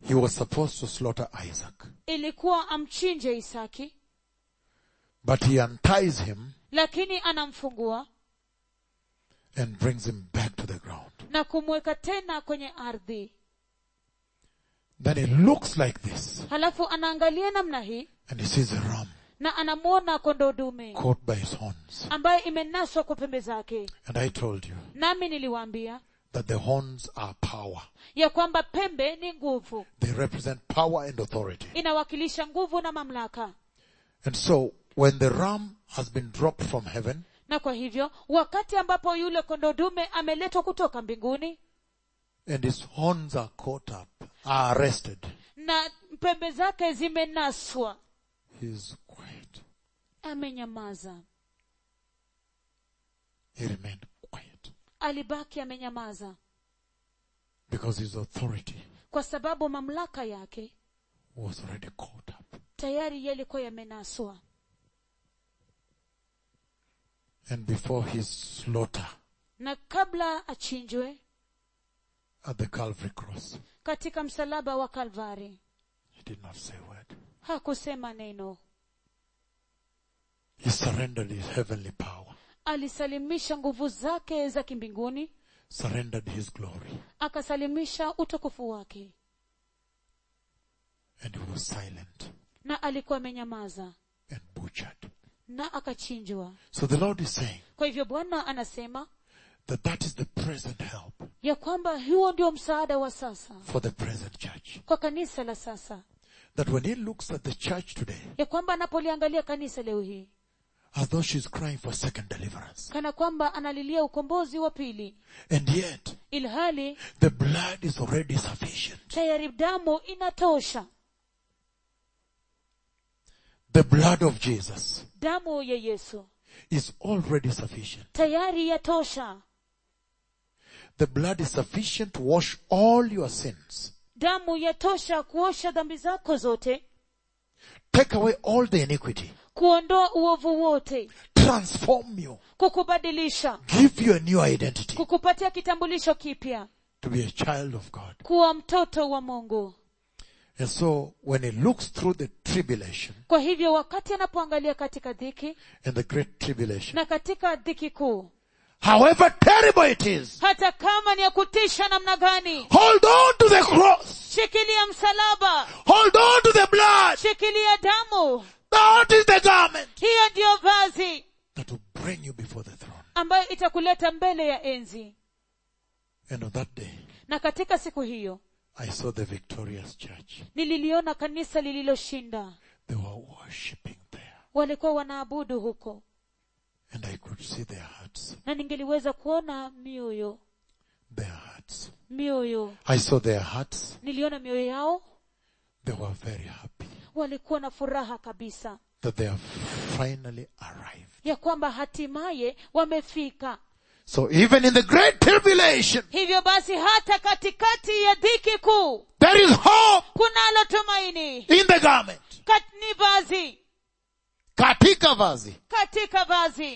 he was supposed to slaughter Isaac. ilikuwa amchinje isaki But he unties him lakini anamfungua and brings him back to the ground. na kumweka tena kwenye ardhi Then he looks like this halafu anaangalia namna hii and he sees a ram na anamwona kondoo dume caught by his horns. ambaye imenaswa kwa pembe zake And I told you nami niliwaambia that the horns are power. ya kwamba pembe ni nguvu They represent power and authority. inawakilisha nguvu na mamlaka And so when the ram has been dropped from heaven, na kwa hivyo wakati ambapo yule kondoo dume ameletwa kutoka mbinguni and his horns are caught up, are arrested, na pembe zake zimenaswa he is quiet. amenyamaza He remained quiet alibaki amenyamaza because his authority kwa sababu mamlaka yake was already caught up. tayari yalikuwa yamenaswa And before his slaughter na kabla achinjwe at the Calvary cross, katika msalaba wa kalvari he did not say a word. hakusema neno He surrendered his heavenly power, alisalimisha nguvu zake za kimbinguni surrendered his glory, akasalimisha utukufu wake and he was silent na alikuwa amenyamaza and butchered. na akachinjwa So the Lord is saying kwa hivyo bwana anasema that that is the present help ya kwamba huo ndio msaada wa sasa for the present church. kwa kanisa la sasa That when he looks at the church today, ya kwamba anapoliangalia kanisa leo hii as though she's crying for second deliverance, kana kwamba analilia ukombozi wa pili and yet ilhali the blood is already sufficient. tayari damu inatosha The blood of Jesus damu ya yesu is already sufficient. tayari yatosha The blood is sufficient to wash all your sins, damu yatosha kuosha dhambi zako zote take away all the iniquity, kuondoa uovu wote transform you, kukubadilisha give you a new identity kukupatia kitambulisho kipya to be a child of God. kuwa mtoto wa mungu And so when he looks through the tribulation kwa hivyo wakati anapoangalia katika dhiki and the great tribulation, na katika dhiki kuu however terrible it is, hata kama ni ya kutisha namna gani hold on to the cross, shikilia msalaba hold on to the blood. shikilia damu That is the garment hiyo ndiyo vazi that will bring you before the throne. ambayo itakuleta mbele ya enzi And on that day, na katika siku hiyo I saw the victorious church. nililiona kanisa lililoshinda They were worshipping there. walikuwa wanaabudu huko And I could see their hearts. na ningeliweza kuona mioyo Their hearts. mioyo I saw their hearts. niliona mioyo yao They were very happy walikuwa na furaha kabisa that they have finally arrived. ya kwamba hatimaye wamefika So even in the great tribulation, hivyo basi hata katikati ya dhiki kuu there is hope kunalo tumaini in the garment. Kat, ni vazi Katika vazi. katika vazi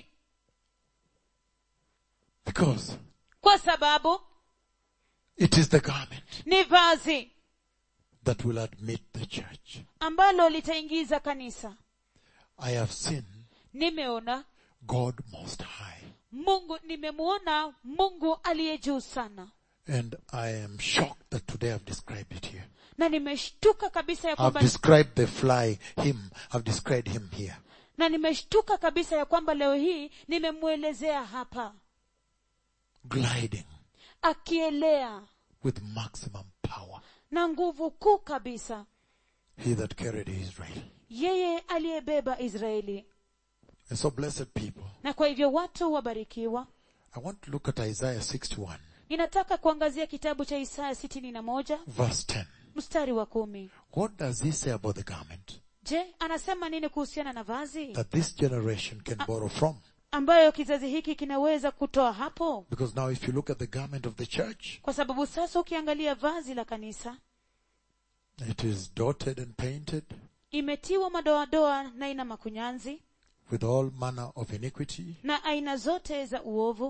Because kwa sababu it is the garment ni vazi that will admit the church. ambalo litaingiza kanisa I have seen nimeona God most high. mungu nimemuona mungu aliye juu sana And I am shocked that today I've described it here. na nimeshtuka kabisa ya I've kwamba described the fly, him. I've described him here. na nimeshtuka kabisa ya kwamba leo hii nimemwelezea hapa Gliding akielea with maximum power. na nguvu kuu kabisa He that carried Israel. yeye aliyebeba israeli And so blessed people, na kwa hivyo watu wabarikiwa I want to look at Isaiah 61 ninataka kuangazia kitabu cha isaya sitini na moja verse 10. mstari wa kumi What does he say about the garment je anasema nini kuhusiana na vazi that this generation can borrow from? ambayo kizazi hiki kinaweza kutoa hapo Because now if you look at the garment of the church, kwa sababu sasa ukiangalia vazi la kanisa it is dotted and painted imetiwa madoadoa na ina makunyanzi with all manner of iniquity, na aina zote za uovu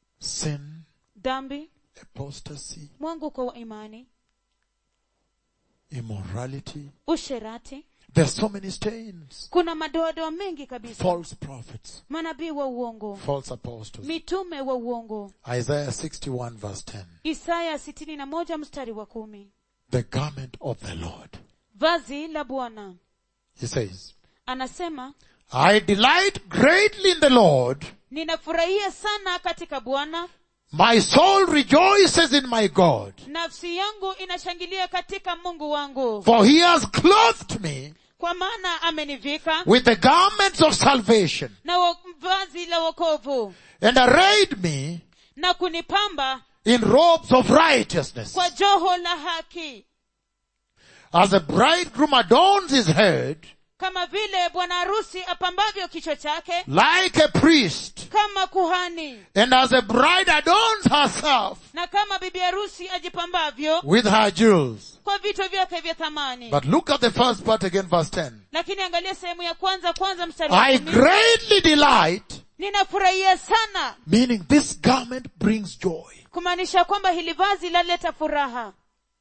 sin, dhambi apostasy, mwanguko wa imani immorality. usherati There are so many stains. kuna madoadoa mengi kabisa False prophets, manabii wa uongo false apostles. mitume wa uongo Isaiah 61 verse 10. isaya sitini na moja mstari wa kumi The garment of the Lord. vazi la bwana He says, anasema I delight greatly in the Lord. ninafurahia sana katika bwana My soul rejoices in my God. nafsi yangu inashangilia katika mungu wangu For he has clothed me kwa maana amenivika with the garments of salvation na wo- vazi la wokovu and arrayed me na kunipamba in robes of righteousness. kwa joho la haki As a bridegroom adorns his head kama vile bwana harusi apambavyo kichwa chake like a priest kama kuhani and as a bride adorns herself na kama bibi harusi ajipambavyo with her jewels. kwa vito vyake vya thamani But look at the first part again, verse 10. lakini angalia sehemu ya kwanza kwanza mstari wa I kumi. greatly delight, ninafurahia sana meaning this garment brings joy. kumaanisha kwamba hili vazi laleta furaha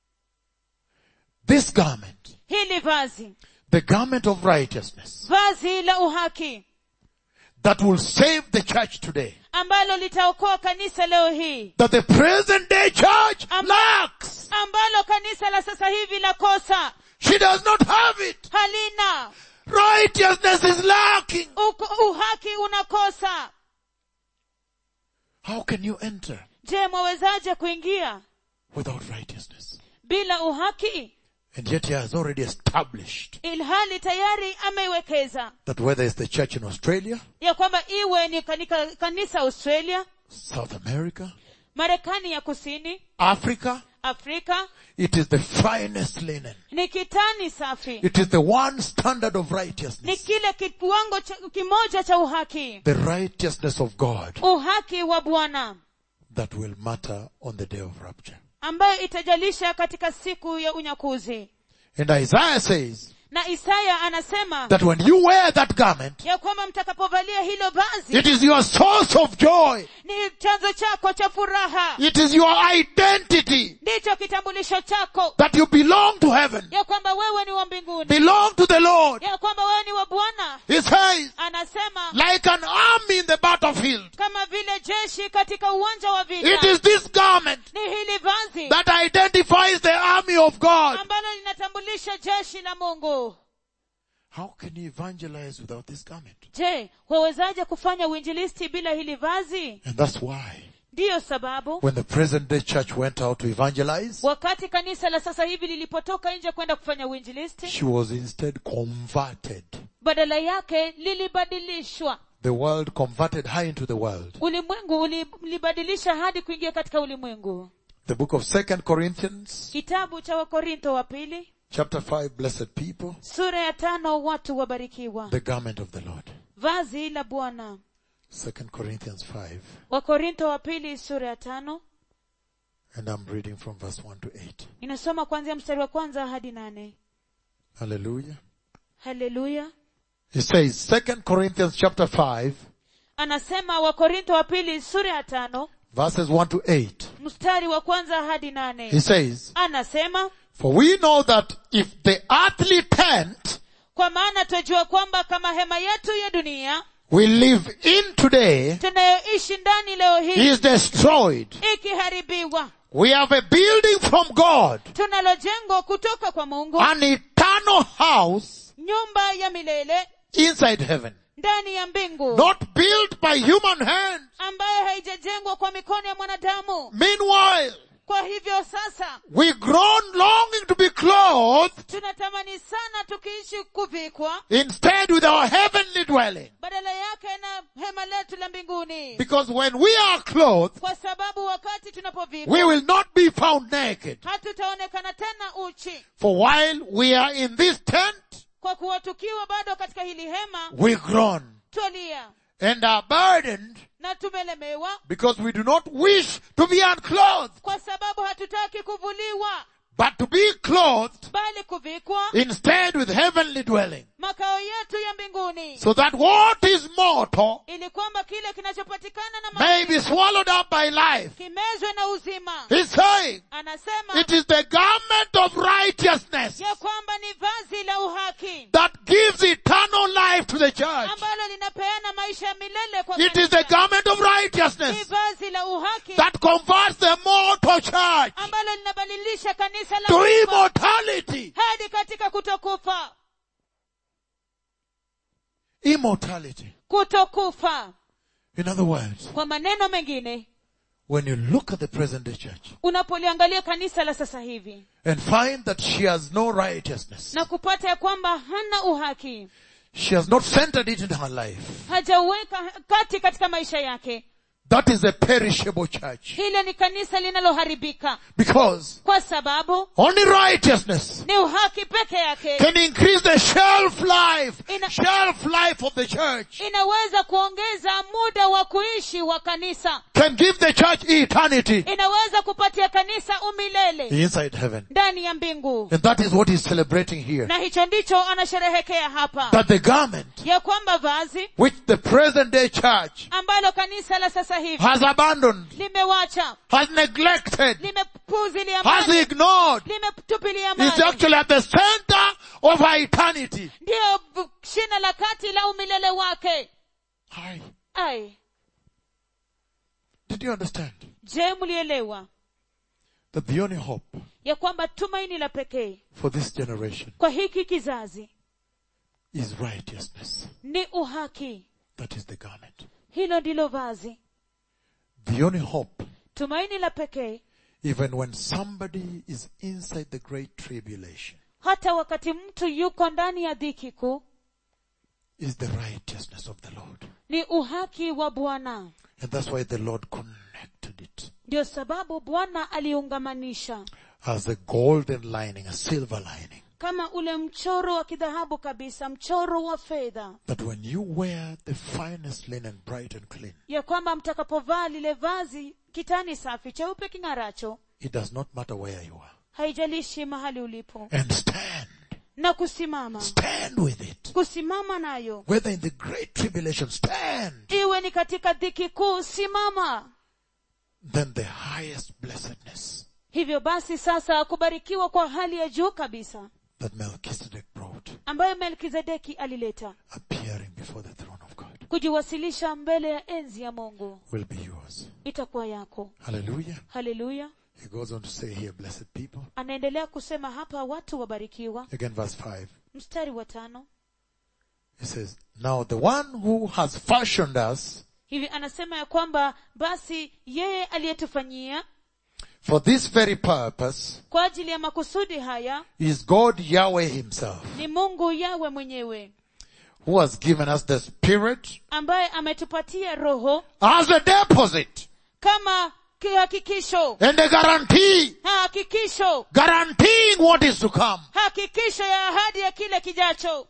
This garment, hili vazi the garment of righteousness vazi la uhaki that will save the church today. ambalo litaokoa kanisa leo hii That the present day church Am- lacks. ambalo kanisa la sasa hivi la kosa She does not have it. halina Righteousness is lacking. Uko, uhaki unakosa How can you enter je mwawezaje kuingia without righteousness? bila uhaki And yet he has already established ilhali tayari ameiwekeza that whether it's the church in Australia, ya kwamba iwe ni kanika, kanisa australia South America, marekani ya kusini Africa, afrika it is the finest linen. ni kitani safi It is the one standard of ni righteousness. kile kiwango cha, kimoja cha uhaki The righteousness of God uhaki wa bwana that will matter on the day of rapture. ambayo itajalisha katika siku ya unyakuzi And Isaiah says na isaya anasema that when you wear that garment, ya kwamba mtakapovalia hilo vazi it is your source of joy. ni chanzo chako cha furaha It is your identity ndicho kitambulisho chako that you belong to heaven, ya kwamba wewe ni wa mbinguni belong to the Lord. ya kwamba wewe ni wa bwana He says, anasema like an army in the battlefield. kama vile jeshi katika uwanja wa It vita is this garment ni hili vazi that identifies the army of God. ambalo linatambulisha jeshi la mungu How can you evangelize without this garment? je wawezaje kufanya uinjilisti bila hili vazi And that's why ndiyo sababu when the present day church went out to evangelize, wakati kanisa la sasa hivi lilipotoka nje kwenda kufanya uinjilisti she was instead converted. badala yake lilibadilishwa The world converted her into the world. ulimwengu ulibadilisha hadi kuingia katika ulimwengu The book of Second Corinthians, kitabu cha wakorintho wa pili chapter 5, blessed people, sura ya tano watu wabarikiwa the garment of the Lord. vazi la bwana Second Corinthians 5, wakorintho wa pili sura ya tano and I'm reading from verse 1 to 8. inasoma kuanzia mstari wa kwanza hadi nane Hallelujah. haleluya He says, Second Corinthians chapter 5, anasema wakorintho wa pili sura ya tano verses 1 to 8. mstari wa kwanza hadi He nane says, anasema For we know that if the earthly tent kwa maana twajua kwamba kama hema yetu ya dunia we live in today tunayoishi ndani leo hii is destroyed, ikiharibiwa we have a building from God, tunalo jengo kutoka kwa mungu an eternal house nyumba ya milele inside heaven, ndani ya mbingu not built by human hands. ambayo haijajengwa kwa mikono ya mwanadamu Meanwhile, kwa hivyo sasa we groan longing to be clothed tunatamani sana tukiishi kuvikwa instead with our heavenly dwelling. badala yake na hema letu la mbinguni Because when we are clothed, kwa sababu wakati tunapovikwa we will not be found naked. hatutaonekana tena uchi For while we are in this tent, kwa kuwa tukiwa bado katika hili hema we groan twalia and are burdened na tumelemewa because we do not wish to be unclothed, kwa sababu hatutaki kuvuliwa but to be clothed bali kuvikwa instead with heavenly dwelling. maka makao yetu ya mbinguni so that what is mortal ili kwamba kile kinachopatikana na may mauti be swallowed up by life. kimezwe na uzima He's saying anasema it is the garment of righteousness ya kwamba ni vazi la uhaki that gives eternal life to the church. ambalo linapeana maisha ya milele kwa It is the kanisa. garment of ni righteousness vazi la uhaki that converts the mortal church ambalo linabadilisha kanisa la to kufa immortality. hadi katika kutokufa Immortality. kutokufa In other words, kwa maneno mengine when you look at the present day church unapoliangalia kanisa la sasa hivi and find that she has no righteousness, na kupata ya kwamba hana uhaki she has not centered it in her life. hajauweka kati katika maisha yake That is a perishable church. hile ni kanisa linaloharibika Because kwa sababu only righteousness ni uhaki peke yake can increase the shelf life, Ina- shelf life of the church, inaweza kuongeza muda wa kuishi wa kanisa can give the church eternity inaweza kupatia kanisa umilele inside heaven. ndani ya mbingu And that is what he's celebrating here. na hicho ndicho anasherehekea hapa That the garment ya kwamba vazi which the present day church ambalo kanisa la sasa hivi has abandoned, limewacha has neglected, limepuzilia has mbali ignored, limetupilia is mbali actually at the center of her eternity. ndiyo v- shina la kati la umilele wake Hi. ai Did you understand je mlielewa that the only hope ya kwamba tumaini la pekee for this generation kwa hiki kizazi is righteousness? ni uhaki That is the garment. hilo ndilo vazi The only hope, tumaini la pekee even when somebody is inside the great tribulation, hata wakati mtu yuko ndani ya dhiki kuu is the righteousness of the Lord. ni uhaki wa bwana And that's why the Lord connected it ndio sababu bwana aliungamanisha as a golden lining, a silver lining. kama ule mchoro wa kidhahabu kabisa mchoro wa fedha That when you wear the finest linen, bright and clean, ya kwamba mtakapovaa lile vazi kitani safi cheupe king'aracho it does not matter where you are. haijalishi mahali ulipo And stand, na kusimama stand with it. kusimama nayo Whether in the great tribulation, stand. iwe ni katika dhiki kuu simama Then the highest blessedness hivyo basi sasa kubarikiwa kwa hali ya juu kabisa that Melchizedek brought, ambayo melkizedeki alileta appearing before the throne of God, kujiwasilisha mbele ya enzi ya mungu will be yours. itakuwa yako Hallelujah. haleluya He goes on to say here, blessed people. anaendelea kusema hapa watu wabarikiwa Again, verse 5. mstari wa tano He says, Now the one who has fashioned us hivi anasema ya kwamba basi yeye aliyetufanyia for this very purpose kwa ajili ya makusudi haya is God Yahweh himself, ni mungu yawe mwenyewe who has given us the Spirit ambaye ametupatia roho as a deposit kama kihakikisho and a guarantee, hakikisho guaranteeing what is to come. hakikisho ya ahadi ya kile kijacho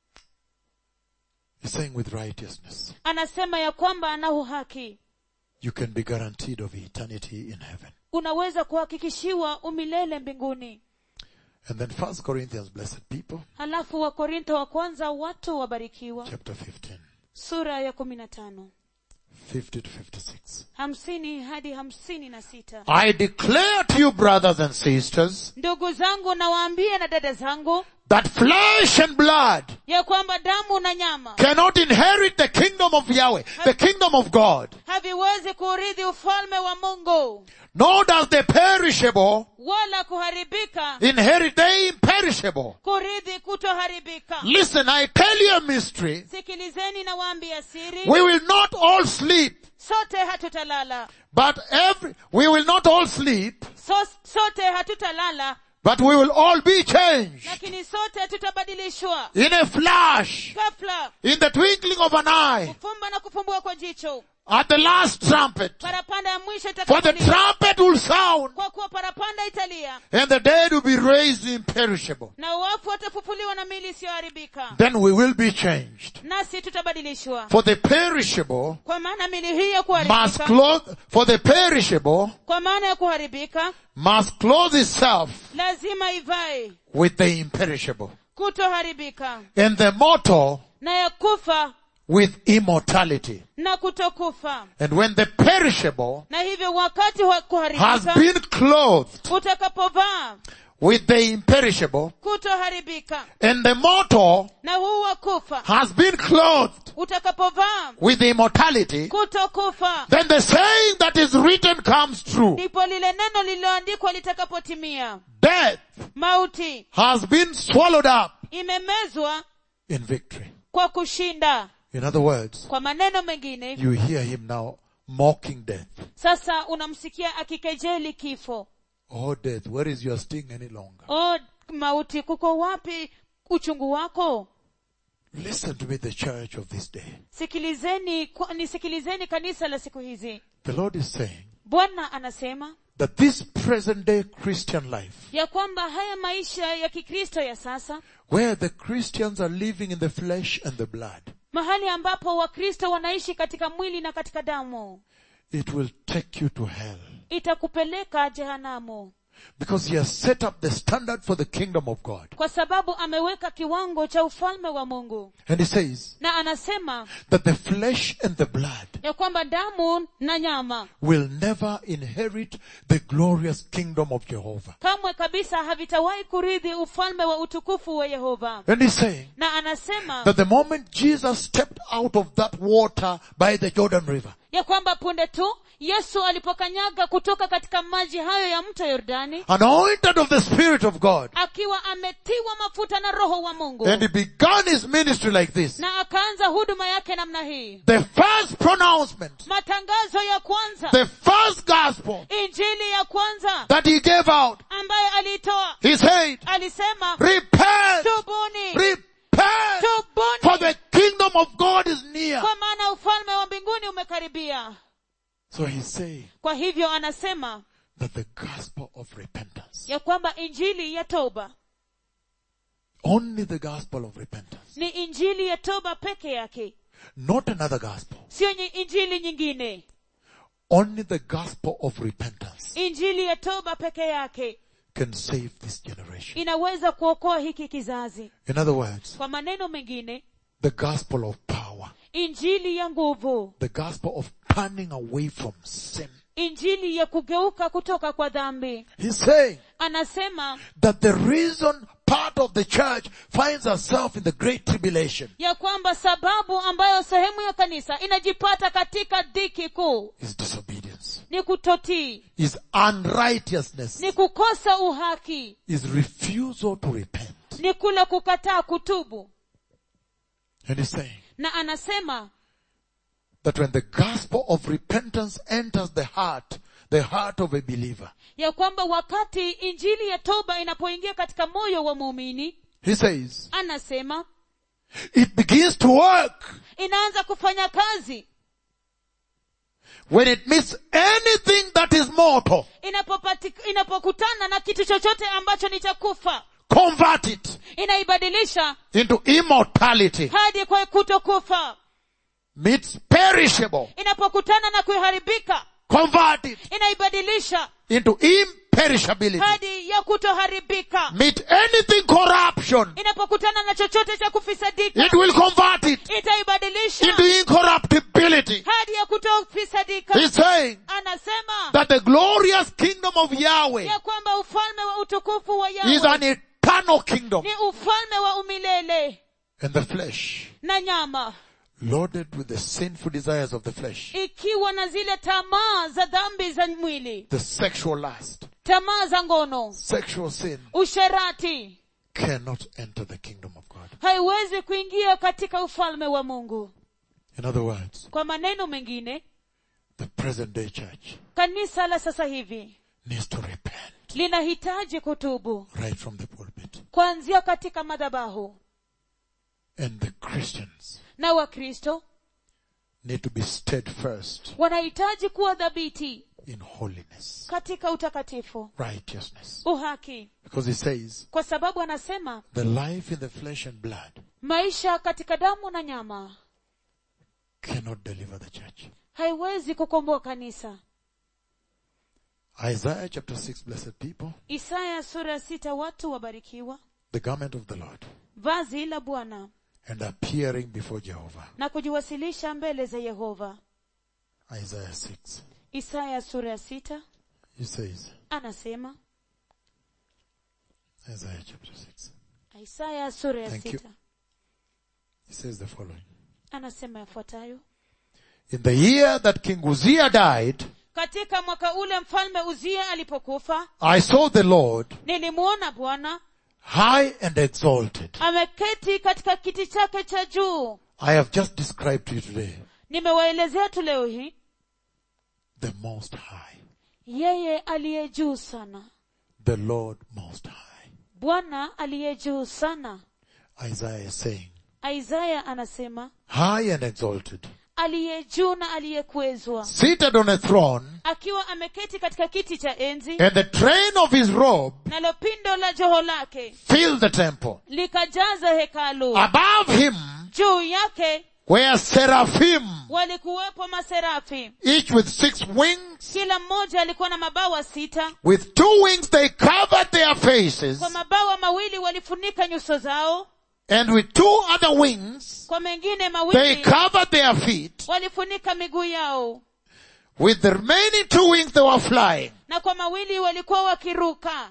He's saying with righteousness, anasema ya kwamba ana uhaki you can be guaranteed of eternity in heaven. unaweza kuhakikishiwa umilele mbinguni And then First Corinthians, blessed people, halafu wakorintho wa kwanza watu wabarikiwa chapter 15, sura ya kumi na tano 50 to 56. hamsini hadi hamsini na sita I declare to you, brothers and sisters, ndugu zangu nawaambie na dada zangu that flesh and blood ya kwamba damu na nyama cannot inherit the kingdom of Yahweh, the kingdom of God. haviwezi kuurithi ufalme wa mungu Nor does the perishable wala kuharibika inherit the imperishable. kurithi kutoharibika Listen, I tell you a mystery. sikilizeni na waambia siri We will not all sleep, sote hatutalala but every, we will not all sleep, so, sote hatutalala but we will all be changed lakini sote tutabadilishwa in a flash, ghafla in the twinkling of an eye, kufumba na kufumbua kwa jicho at the last trumpet. parapanda ya mwisho For the itakapolia trumpet will sound, kwa kuwa parapanda italia and the dead will be raised imperishable. na wafu watafufuliwa na mili isiyoharibika Then we will be changed. nasi tutabadilishwa For the perishable kwa maana mili hii ya must kuharibika clothe, for the perishable kwa maana ya kuharibika must clothe itself lazima ivae with the imperishable. kutoharibika and the mortal na ya kufa with immortality. na kutokufa And when the perishable na hivyo wakati wa has kuharibika been clothed utakapovaa with the imperishable kutoharibika and the mortal na huu wa kufa has been clothed utakapovaa with immortality, kutokufa then the saying that is written comes true. ndipo lile neno lililoandikwa litakapotimia Death mauti has been swallowed up imemezwa in victory. kwa kushinda In other words, kwa maneno mengine you hear him now mocking death. sasa unamsikia akikejeli kifo Oh death, where is your sting any longer? o mauti kuko wapi uchungu wako Listen to me, the church of this day. sikilizeni kwa- nisikilizeni kanisa la siku hizi The Lord is saying bwana anasema that this present day Christian life, ya kwamba haya maisha ya kikristo ya sasa where the Christians are living in the flesh and the blood, mahali ambapo wakristo wanaishi katika mwili na katika damu it will take you to hell. itakupeleka jehanamu Because he has set up the standard for the kingdom of God. kwa sababu ameweka kiwango cha ufalme wa mungu And he says na anasema that the flesh and the blood ya kwamba damu na nyama will never inherit the glorious kingdom of Jehovah. kamwe kabisa havitawahi kurithi ufalme wa utukufu wa yehova And he's saying na anasema that the moment Jesus stepped out of that water by the Jordan River, ya kwamba punde tu yesu alipokanyaga kutoka katika maji hayo ya mto yordani anointed of the Spirit of God, akiwa ametiwa mafuta na roho wa mungu and he began his ministry like this. na akaanza huduma yake namna hii The first pronouncement, matangazo ya kwanza the first gospel injili ya kwanza that he gave out, ambayo aliitoa he said, alisema repent, tubuni repent, for tubuni the kingdom of God is near. kwa maana ufalme wa mbinguni umekaribia So he's saying kwa hivyo anasema that the gospel of repentance, ya kwamba injili ya toba only the gospel of repentance, ni injili ya toba peke yake not another gospel, sio nyi- injili nyingine only the gospel of repentance injili ya toba peke yake can save this generation. inaweza kuokoa hiki kizazi In other words, kwa maneno mengine the gospel of power, injili ya nguvu the gospel of turning away from sin. injili ya kugeuka kutoka kwa dhambi He's saying anasema that the reason part of the church finds herself in the great tribulation ya kwamba sababu ambayo sehemu ya kanisa inajipata katika dhiki kuu is disobedience, ni kutotii is unrighteousness, ni kukosa uhaki is refusal to repent. ni kule kukataa kutubu And he's saying na anasema that when the gospel of repentance enters the heart, the heart of a believer, ya kwamba wakati injili ya toba inapoingia katika moyo wa muumini he says, anasema it begins to work inaanza kufanya kazi when it meets anything that is mortal, inapopati, inapokutana na kitu chochote ambacho ni cha kufa convert it inaibadilisha into immortality, hadi kwa kutokufa meets perishable, inapokutana na kuharibika convert it inaibadilisha into imperishability, hadi ya kutoharibika meet anything corruption, inapokutana na chochote cha kufisadika it will convert it itaibadilisha into incorruptibility. hadi ya kutofisadika He's saying anasema that the glorious kingdom of Yahweh ya kwamba ufalme wa utukufu wa is Yahweh an eternal kingdom ni ufalme wa umilele and the flesh na nyama loaded with the sinful desires of the flesh, ikiwa na zile tamaa za dhambi za mwili the sexual lust, tamaa za ngono sexual sin usherati cannot enter the kingdom of God. haiwezi kuingia katika ufalme wa mungu In other words, kwa maneno mengine the present day church kanisa la sasa hivi needs to repent linahitaji kutubu right from the pulpit. kuanzia katika madhabahu And the Christians na wakristo need to be steadfast wanahitaji kuwa dhabiti in holiness, katika utakatifu righteousness. uhaki Because he says, kwa sababu anasema the life in the flesh and blood maisha katika damu na nyama cannot deliver the church. haiwezi kukomboa kanisa Isaiah chapter 6, blessed people, isaya sura ya sita watu wabarikiwa the garment of the Lord. vazi la bwana and appearing before Jehovah. na kujiwasilisha mbele za yehova Isaiah 6. isaya sura ya sita He says, anasema Isaiah chapter 6. isaya sura ya Thank you. sita He says the following. anasema yafuatayo In the year that King Uzziah died, katika mwaka ule mfalme uzia alipokufa I saw the Lord nilimwona bwana high and exalted. ameketi katika kiti chake cha juu I have just described to you today nimewaelezea tu leo hii the Most High, yeye aliye juu sana the Lord Most High. bwana aliye juu sana Isaiah is saying, isaya anasema high and exalted, aliye juu na aliyekwezwa seated on a throne, akiwa ameketi katika kiti cha enzi and the train of his robe nalo pindo la joho lake filled the temple. likajaza hekalu Above him juu yake were seraphim, walikuwepo maserafi each with six wings. kila mmoja alikuwa na mabawa sita With two wings they covered their faces, kwa mabawa mawili walifunika nyuso zao and with two other wings kwa mengine they mawili covered their feet. walifunika miguu yao With the remaining two wings they were flying. na kwa mawili walikuwa wakiruka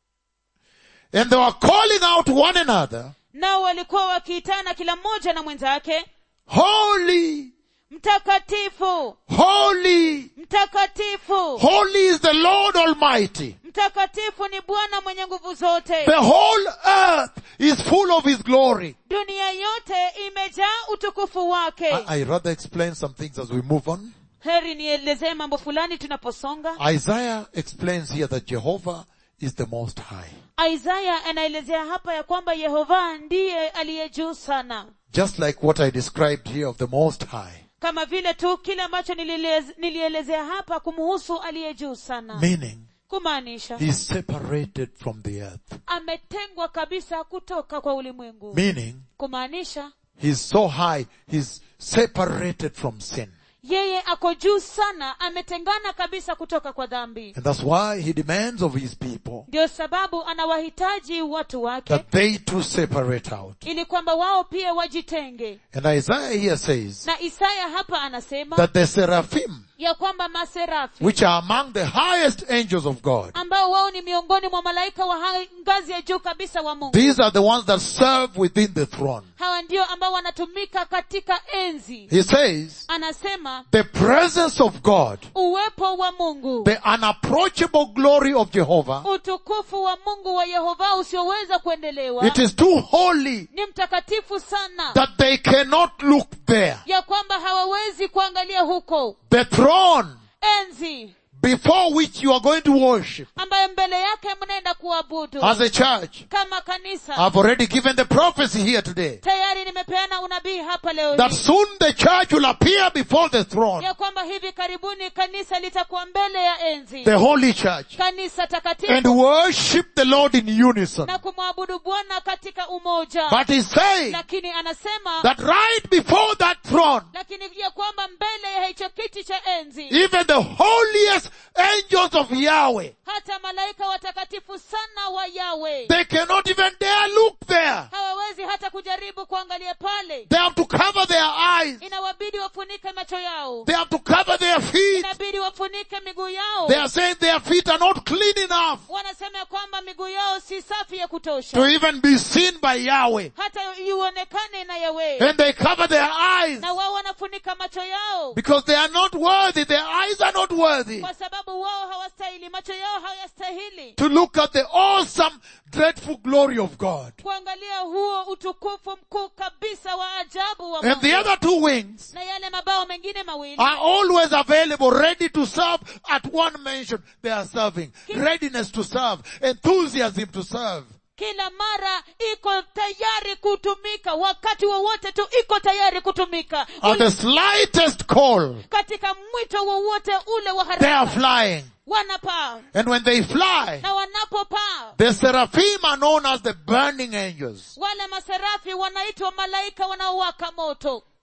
And they were calling out to one another, nao walikuwa wakiitana kila mmoja na mwenzake Holy, mtakatifu holy, mtakatifu holy is the Lord Almighty. mtakatifu ni bwana mwenye nguvu zote The whole earth is full of His glory. dunia yote imejaa utukufu wake I, I rather explain some things as we move on. heri nielezee mambo fulani tunaposonga Isaiah explains here that Jehovah is the most high. isaya anaelezea hapa ya kwamba yehova ndiye aliye juu sana Just like what I described here of the most high. kama vile tu kile ambacho nililez- nilielezea hapa kumhusu aliye juu sana Meaning, kumaanisha He is separated from the earth. ametengwa kabisa kutoka kwa ulimwengu Meaning, kumaanisha He's so high, He's separated from sin. yeye ako juu sana ametengana kabisa kutoka kwa dhambi And that's why He demands of His people ndio sababu anawahitaji watu wake that they too separate out. ili kwamba wao pia wajitenge And Isaiah here says na isaya hapa anasema that the seraphim, ya kwamba maserafi which are among the highest angels of God, ambao wao ni miongoni mwa malaika wa hai- ngazi ya juu kabisa wa mungu these are the ones that serve within the throne. hawa ndio ambao wanatumika katika enzi He says, anasema the presence of God, uwepo wa mungu the unapproachable glory of Jehovah, utukufu wa mungu wa yehova usioweza kuendelewa it is too holy ni mtakatifu sana that they cannot look there. ya kwamba hawawezi kuangalia huko The throne enzi before which you are going to worship ambayo mbele yake mnaenda kuabudu as a church. kama kanisa I've already given the prophecy here today tayari nimepeana unabii hapa leo that hii soon the church will appear before the throne, ya kwamba hivi karibuni kanisa litakuwa mbele ya enzi the holy church, kanisa and takatifu worship the Lord in unison. na kumwabudu bwana katika umoja But he's saying lakini anasema that right before that throne, lakini ya kwamba mbele ya hicho kiti cha enzi even the holiest angels of Yahweh, hata malaika watakatifu sana wa yawe they cannot even dare look there. hawawezi hata kujaribu kuangalia pale They have to cover their eyes. inawabidi wafunike macho yao They have to cover their feet. inabidi wafunike miguu yao They are saying their feet are not clean enough wanasema ya kwamba miguu yao si safi ya to kutosha even be seen by Yahweh. hata ionekane na yawe And they cover their eyes na wao wanafunika macho yao because they are not worthy. Their eyes are not worthy kwa sababu wao hawastahili macho yao hayastahili to look at the awesome, dreadful glory of God. kuangalia huo utukufu mkuu kabisa wa ajabu wa And the Mungu. other two wings na yale mabao mengine mawili are always available, ready to serve at one mention. They are serving. Readiness to serve. Enthusiasm to serve. kila mara iko tayari kutumika wakati wowote tu iko tayari kutumika At the slightest call, katika mwito wowote ule wa they are haraka flying. wanapaa And when they fly, na wanapopaa the seraphim are known as the burning angels. wale maserafi wanaitwa malaika wanaowaka moto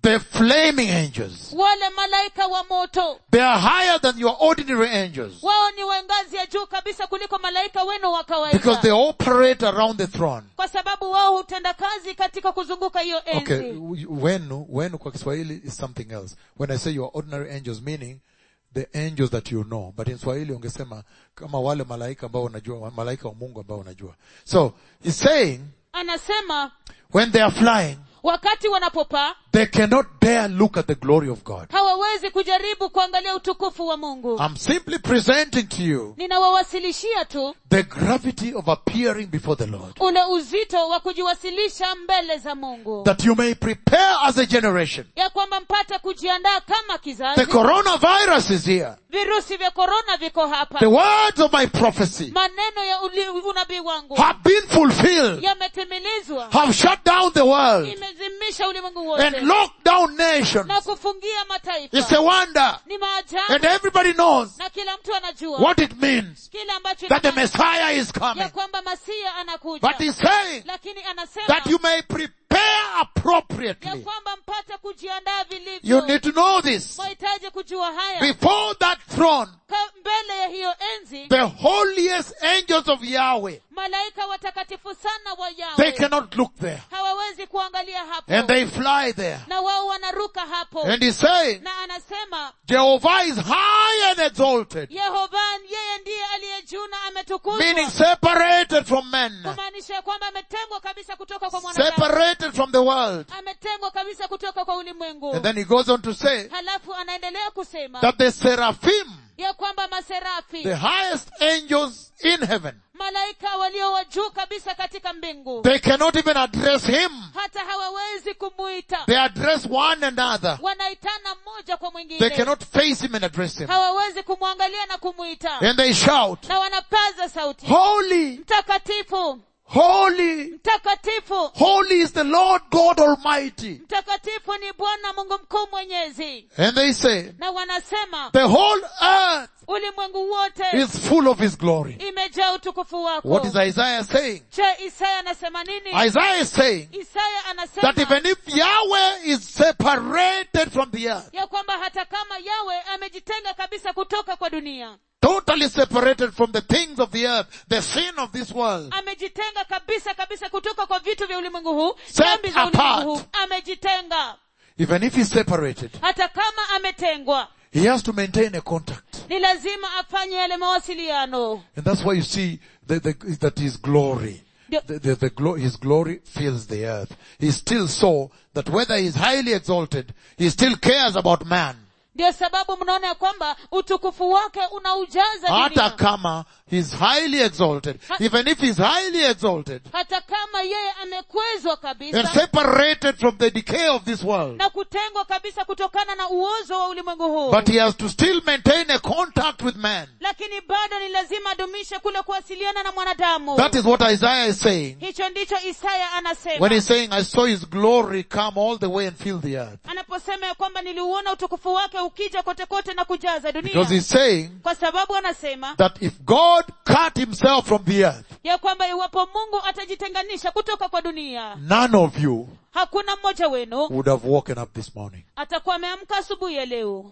the flaming angels. wale malaika wa moto They are higher than your ordinary angels wao ni wa ngazi ya juu kabisa kuliko malaika wenu wa because they kawaida operate around the throne. kwa sababu wao hutenda kazi katika kuzunguka hiyo Okay, enzi wenu, wenu kwa Kiswahili is something else. When I say your ordinary angels, meaning the angels that you know. But in Swahili ungesema kama wale malaika ambao unajua, malaika wa Mungu ambao unajua. So, he's saying, anasema when they are flying, wakati wanapopaa they cannot dare look at the glory of God. hawawezi kujaribu kuangalia utukufu wa mungu I'm simply presenting to you ninawawasilishia tu the gravity of appearing before the Lord. ule uzito wa kujiwasilisha mbele za mungu That you may prepare as a generation. ya kwamba mpate kujiandaa kama The kizazi coronavirus is here. virusi vya korona viko hapa The words of my prophecy maneno ya uli- unabii wangu have been fulfilled, yametimilizwa have shut down the world imezimisha ulimwengu and wote locked down nations. na kufungia It's mataifa a wonder. ni maajabu And everybody knows na kila mtu anajua what it means kile ambacho that the ina- Messiah is ya coming. kwamba masia anakuja But he's saying lakini anasema that you may prepare ya appropriately. kwamba mpate kujiandaa You vilivyo need to know this. mwahitaji kujua haya Before that throne, Ka, mbele ya hiyo enzi the holiest angels of Yahweh, malaika watakatifu sana wa they yawe cannot look there. hawawezi kuangalia hapo And they fly there. na wao wanaruka hapo And he's saying, na anasema Jehovah is high and exalted, yehova yeye ndiye aliye juu na ametukuzwa meaning separated from men, kumaanisha ya kwamba ametengwa kabisa kutoka kwa mwanadamu separated from the world. ametengwa kabisa kutoka kwa ulimwengu And then he goes on to say halafu anaendelea kusema that the seraphim, ya kwamba maserafi the highest angels in heaven, malaika walio wa juu kabisa katika mbingu they cannot even address him. hata hawawezi kumuita They address one another. wanaitana mmoja kwa They mwingine cannot face him and address him. hawawezi kumwangalia na kumuita And they shout, na wanapaza sauti Holy, mtakatifu holy, mtakatifu holy is the Lord God Almighty. mtakatifu ni bwana mungu mkuu mwenyezi And they say, na wanasema the whole earth ulimwengu wote is full of his glory. imejaa utukufu wako What is Isaiah saying? je isaya anasema nini Isaiah is saying isaya that anasema even if Yahweh is separated from the earth, ya kwamba hata kama yawe amejitenga kabisa kutoka kwa dunia totally separated from the things of the earth, the sin of this world, amejitenga kabisa kabisa kutoka kwa vitu vya ulimwengu huu Set dhambi za apart. ulimwengu huu amejitenga even if he's separated, hata kama ametengwa he has to maintain a contact. ni lazima afanye yale mawasiliano And that's why you see the, the, that his glory, Ndio- the, the, the glo- his glory fills the earth. He still saw that whether he's highly exalted, he still cares about man. ndio sababu mnaona ya kwamba utukufu wake unaujaza Hata dunia kama he's highly exalted, Ha- even if he's highly exalted hata kama yeye amekwezwa and kabisa separated from the decay of this world, na kutengwa kabisa kutokana na uozo wa ulimwengu huu but he has to still maintain a contact with man. lakini bado ni lazima adumishe kule kuwasiliana na mwanadamu That is what Isaiah is saying hicho ndicho isaya anasema when he's saying, I saw his glory come all the way and fill the earth. anaposema ya kwamba niliuona utukufu wake ukija kote kote na kujaza Because dunia he's saying kwa sababu anasema that if God cut himself from the earth, ya kwamba iwapo mungu atajitenganisha kutoka kwa dunia none of you hakuna mmoja wenu would have woken up this morning. atakuwa ameamka asubuhi ya leo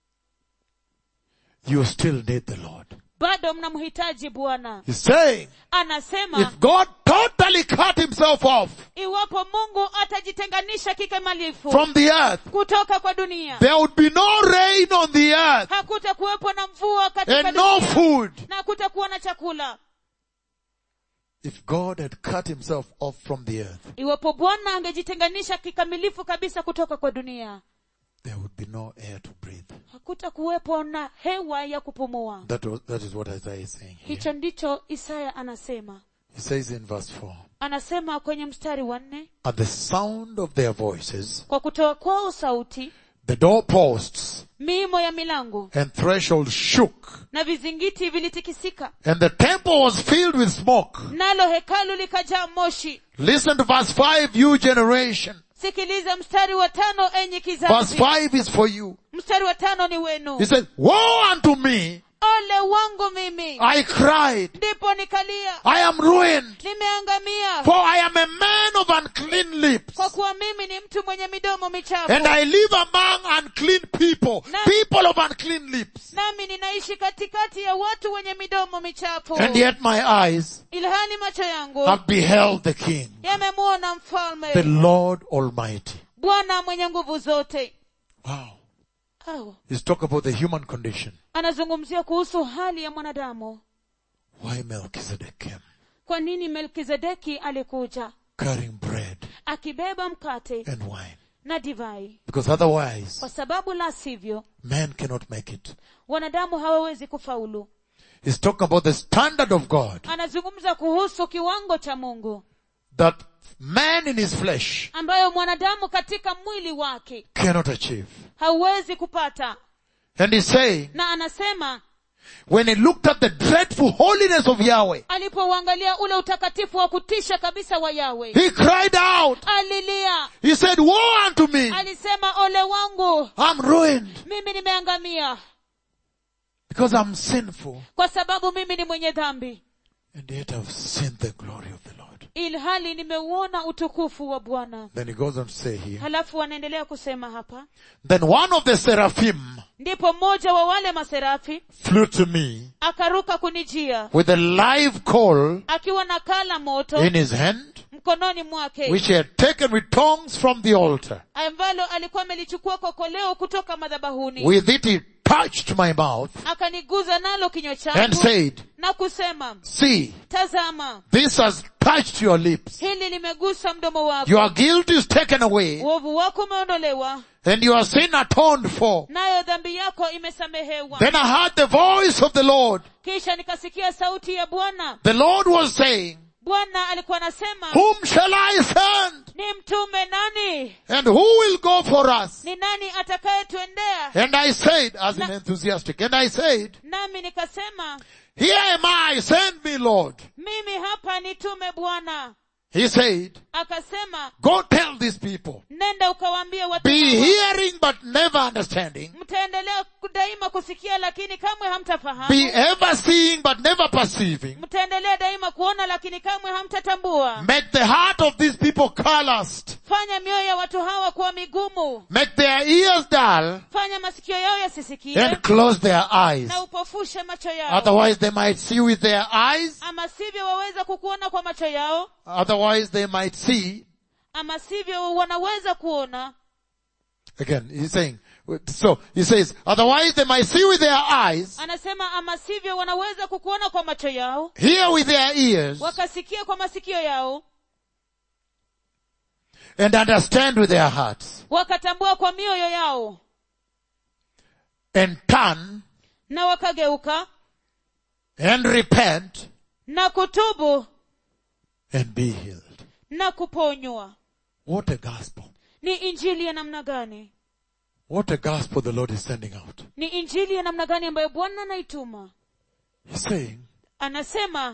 You still need the Lord. bado mnamhitaji bwana He's saying, anasema if God totally cut himself off iwapo mungu atajitenganisha kikamilifu from the earth, kutoka kwa dunia there would be no rain on the earth hakutakuwepo na mvua katika and no dunia food. na hakutakuwa na chakula If God had cut himself off from the earth, iwapo bwana angejitenganisha kikamilifu kabisa kutoka kwa dunia there would be no air to breathe. hakutakuwepo na hewa ya kupumua That, was, that is what Isaiah is saying here. hicho ndicho isaya anasema He says in verse 4, anasema kwenye mstari wa nne At the sound of their voices, kwa kutoa kwao sauti the doorposts miimo ya milango and thresholds shook, na vizingiti vilitikisika and the temple was filled with smoke. nalo hekalu likajaa moshi Listen to verse 5, you generation. sikiliza mstari wa tano enyi Verse kizazi 5 is for you. mstari wa tano ni wenu He says, Woe unto me! ole wangu mimi I cried. ndipo nikalia I am ruined. nimeangamia For I am a man of unclean lips. kwa kuwa mimi ni mtu mwenye midomo michafu And I live among unclean people, Na- people of unclean lips. nami ninaishi katikati ya watu wenye midomo michafu And yet my eyes ilhali macho yangu have beheld the King, yamemwona the mfalme Lord Almighty. bwana mwenye nguvu zote Wow. oh. He's talking about the human condition. anazungumzia kuhusu hali ya mwanadamu Why Melchizedek came, kwa nini melkizedeki alikuja carrying bread akibeba mkate and wine. na divai Because otherwise, kwa sababu la sivyo man cannot make it. wanadamu hawawezi kufaulu He's talking about the standard of God anazungumza kuhusu kiwango cha mungu that man in his flesh ambayo mwanadamu katika mwili wake cannot achieve. hauwezi kupata And he's saying, na anasema when he looked at the dreadful holiness of Yahweh, alipouangalia ule utakatifu wa kutisha kabisa wa yawe he cried out. alilia He said, woe unto me. alisema ole wangu I'm ruined mimi nimeangamia because I'm sinful kwa sababu mimi ni mwenye dhambi and yet I've seen the glory of the Lord. ilhali nimeuona utukufu wa bwana Then he goes on to say here, halafu anaendelea kusema hapa then one of the seraphim ndipo mmoja wa wale maserafi flew to me akaruka kunijia with a live coal akiwa na kala moto in his hand, mkononi mwake which he had taken with tongs from the altar. ambalo alikuwa amelichukua kokoleo kutoka madhabahuni With it he touched my mouth akaniguza nalo kinywa and changu said, na kusema see, tazama this has touched your lips. hili limegusa mdomo wako Your guilt is taken away uovu wako umeondolewa and your sin atoned for. nayo dhambi yako imesamehewa Then I heard the voice of the Lord. kisha nikasikia sauti ya bwana The Lord was saying, bwana alikuwa anasema whom shall I send? ni mtume nani And who will go for us? ni nani atakayetuendea And I said, as in enthusiastic, and I said, nami nikasema here am I, send me Lord. mimi hapa nitume bwana He said, akasema go tell these people, nenda ukawaambie watu be hawa, hearing but never understanding, mtaendelea daima kusikia lakini kamwe hamtafahamu be ever seeing but never perceiving, mtaendelea daima kuona lakini kamwe hamtatambua make the heart of these people calloused, fanya mioyo ya watu hawa kuwa migumu make their ears dull, fanya masikio yao yasisikie and close their eyes. na upofushe macho yao Otherwise they might see with their eyes, ama sivyo waweza kukuona kwa macho yao otherwise they might see ama sivyo wanaweza kuona Again, he's saying, so he says, otherwise they might see with their eyes, anasema ama sivyo wanaweza kukuona kwa macho yao hear with their ears, wakasikia kwa masikio yao and understand with their hearts, wakatambua kwa mioyo yao and turn na wakageuka and repent na kutubu and be healed. na kuponywa What a gospel. ni injili ya namna gani What a gospel the Lord is sending out. ni injili ya namna gani ambayo bwana anaituma He's saying, anasema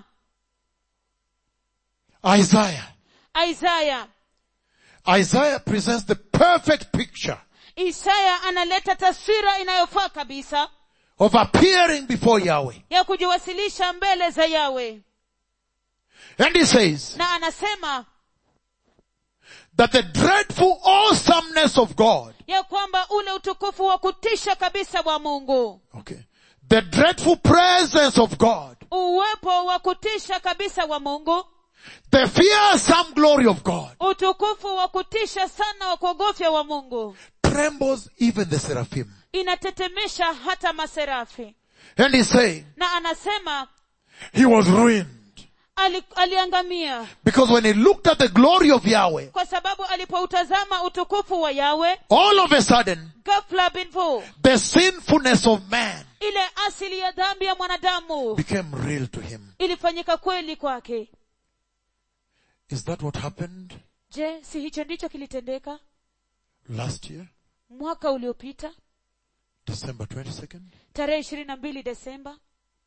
Isaiah. isaya Isaiah presents the perfect picture isaya analeta taswira inayofaa kabisa of appearing before Yahweh. ya kujiwasilisha mbele za yawe And he says na anasema that the dreadful awesomeness of God, ya kwamba ule utukufu wa kutisha kabisa wa mungu okay, the dreadful presence of God, uwepo wa kutisha kabisa wa mungu the fearsome glory of God utukufu wa kutisha sana wa kuogofya wa mungu trembles even the seraphim. inatetemesha hata maserafi And he's saying na anasema he was ruined ali, aliangamia because when he looked at the glory of Yahweh, kwa sababu alipoutazama utukufu wa yawe all of a sudden ghafla binvu the sinfulness of man ile asili ya dhambi ya mwanadamu became real to him. ilifanyika kweli kwake Is that what happened je si hicho ndicho kilitendeka last year, mwaka uliopita December 22nd? tarehe ishirini na mbili desemba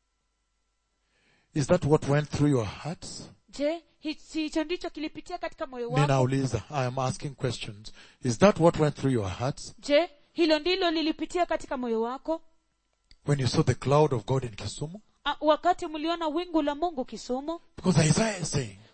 Is that what went through your hearts? je hi- si hicho ndicho kilipitia katika moyo wako Ninauliza, I am asking questions. Is that what went through your hearts je hilo ndilo lilipitia katika moyo wako when you saw the cloud of God in Kisumu? A, wakati mliona wingu la mungu kisumu Because Isaiah is saying,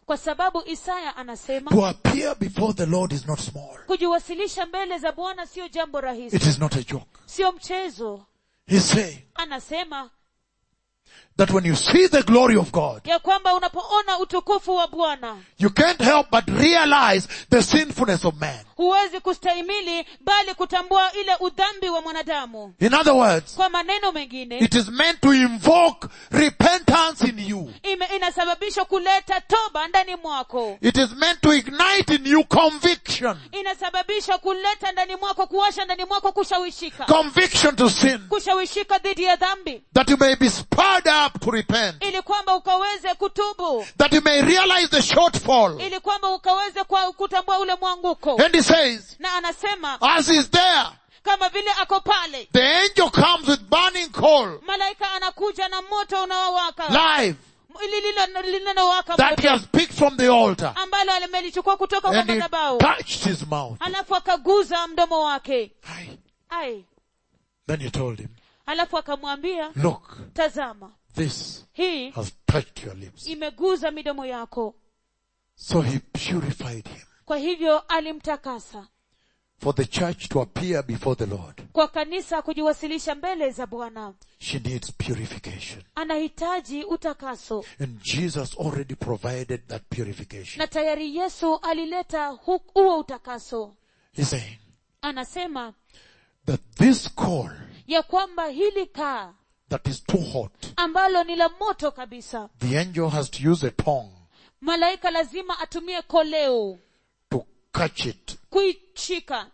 kwa sababu isaya anasema To appear before the Lord is not small. kujiwasilisha mbele za bwana sio jambo rahisi It is not a joke. sio mchezo He's saying anasema that when you see the glory of God, ya kwamba unapoona utukufu wa bwana you can't help but realize the sinfulness of man. huwezi kustahimili bali kutambua ile udhambi wa mwanadamu In other words, kwa maneno mengine it is meant to invoke repentance in you. ime, inasababisha kuleta toba ndani mwako It is meant to ignite in you conviction. inasababisha kuleta ndani mwako kuwasha ndani mwako kushawishika Conviction to sin. kushawishika dhidi ya dhambi That you may be spurred up to repent. ili kwamba ukaweze kutubu That you may realize the shortfall. ili kwamba ukaweze kwa kutambua ule mwanguko And he says, na anasema as he's there, kama vile ako pale the angel comes with burning coal, malaika anakuja na moto unaowaka live, lililo- linalowaka that he moto has picked from the altar. ambalo alimelichukua kutoka kwa And he madhabahu touched his mouth. halafu akaguza mdomo wake Aye. ai Then he told him, halafu akamwambia look, tazama this hii has touched your lips. imeguza midomo yako So he purified him kwa hivyo alimtakasa for the church to appear before the Lord. kwa kanisa kujiwasilisha mbele za bwana She needs purification. anahitaji utakaso And Jesus already provided that purification. na tayari yesu alileta hu- huo utakaso He's saying anasema that this coal ya kwamba hili kaa that is too hot, ambalo ni la moto kabisa the angel has to use a tongue malaika lazima atumie koleo to catch it. kuishika